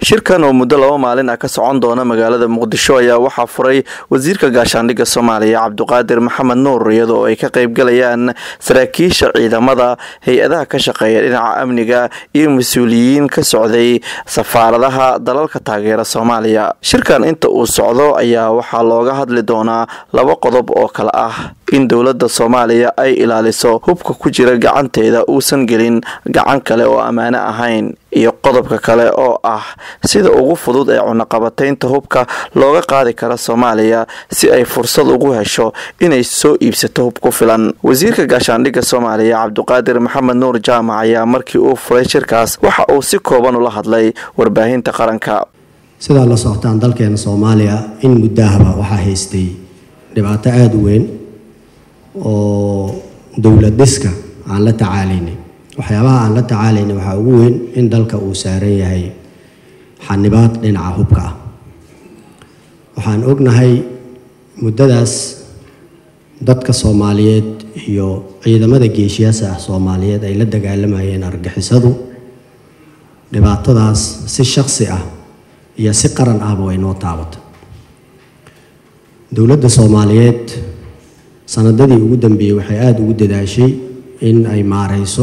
shirkan oo muddo laba maalin ah ka socon doona magaalada muqdisho ayaa waxaa furay wasiirka gaashaandhigga soomaaliya cabduqaadir maxamed nuur iyadoo ay ka qaybgalayaan saraakiisha ciidamada hay-adaha ka shaqeeya dhinaca amniga iyo mas-uuliyiin ka socday safaaradaha dalalka taageera soomaaliya shirkan inta uu socdo ayaa waxaa looga hadli doonaa laba qodob oo kale ah in dowladda soomaaliya ay ilaaliso hubka ku jira gacanteeda uusan gelin gacan kale oo ammaano ahayn iyo qodobka kale oo ah sida ugu fudud ee cunaqabataynta hubka looga qaadi kara soomaaliya si ay fursad ugu hesho inay soo iibsato hub ku filan wasiirka gaashaandhigga soomaaliya cabduqaadir maxamed nuur jaamac ayaa markii uu furay shirkaas waxa uu si kooban ula hadlay warbaahinta qaranka sidaa la socotaan dalkeena soomaaliya in muddahaba waxaa haystay dhibaato aada u weyn oo dowlad dhiska aan la tacaalaynay waxyaabaha aan la tacaalaynay waxaa ugu weyn in dalka uu saaran yahay xanibaad dhinaca hubka ah waxaan ognahay muddadaas dadka soomaaliyeed iyo ciidamada geeshiyaasa ah soomaaliyeed ay la dagaalamayeen argixisadu dhibaatadaas si shaksi ah iyo si qaran ahba way noo taabatay dowladda soomaaliyeed sanadadii ugu dambeeyey waxay aada ugu dadaashay in ay maareyso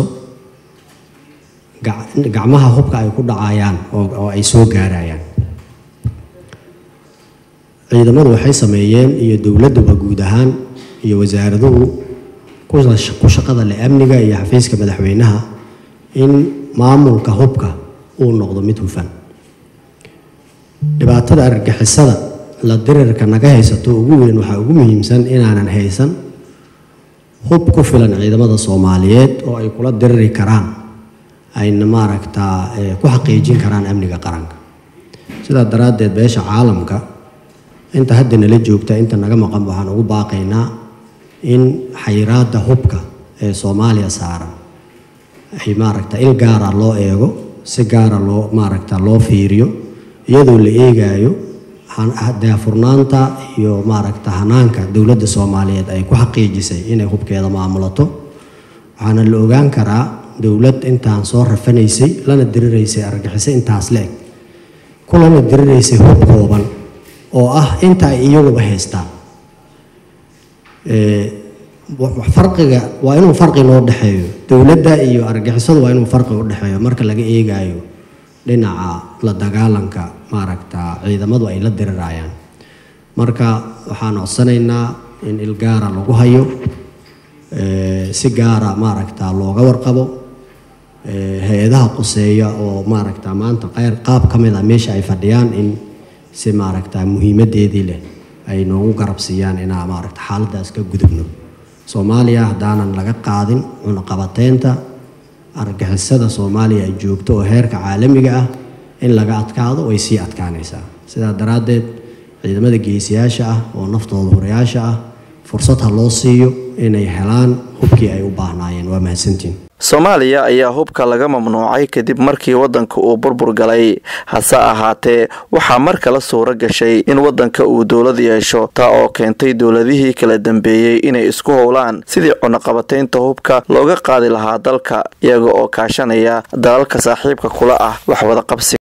gacmaha hubka ay ku dhacayaan oo ay soo gaarayaan ciidamadu waxay sameeyeen iyo dowladduba guud ahaan iyo wasaaraduhu ku shaqada leh amniga iyo xafiiska madaxweynaha in maamulka hubka uu noqdo mid hufan dhibaatada argagixisada la dirirka naga haysato ugu weyn waxaa ugu muhiimsan inaanan haysan hub ku filan ciidamada soomaaliyeed oo ay kula diriri karaan ayna maaragtaa ku xaqiijin karaan amniga qaranka sidaa daraaddeed beesha caalamka inta hadda nala joogta inta naga maqan waxaan ugu baaqaynaa in xayiraadda hubka ee soomaaliya saaran ay maaragta il gaara loo eego si gaara loo maaragta loo fiiriyo iyadoo la eegayo daafurnaanta iyo maaragta hanaanka dowladda soomaaliyeed ay ku xaqiijisay inay hubkeeda maamulato waxaana la ogaan karaa dowlad intaan soo rafanaysay lana diriraysay argaxiso intaas la-eg kulana diriraysay hub kooban oo ah inta ay iyaguba haystaan farqiga waa inuu farqi noo dhexeeyo dowladda iyo argixisadu waa inuu farqi u dhexeeyo marka laga eegayo dhinaca la dagaalanka maaragta ciidamadu ay la dirirayaan marka waxaan codsanaynaa in il gaara lagu hayo si gaara maaragta looga warqabo hay-adaha qoseeya oo maaragta maanta qeyr qaab ka mid a meesha ay fadhiyaan in si maaragta muhiimadeedii leh ay noogu garabsiiyaan inaa maaragta xaaladaas ka gudubno soomaaliya haddaanan laga qaadin cunaqabateynta argixisada soomaaliya ay joogto oo heerka caalamiga ah in laga adkaado way sii adkaanaysaa sidaa daraaddeed ciidamada geesiyaasha ah oo naftooda horayaasha ah fursad ha loo siiyo inay helaan hubkii ay u baahnaayeen waa mahadsantiin soomaaliya ayaa hubka laga mamnuucay kadib markii waddanka uu burbur galay hase ahaatee waxaa mar kale suuro gashay in waddanka uu dowlad yeesho taa oo keentay dowladihii kala dambeeyey inay isku howlaan sidii cunaqabataynta hubka looga qaadi lahaa dalka iyaga oo kaashanaya dalalka saaxiibka kula ah wax wada qabsi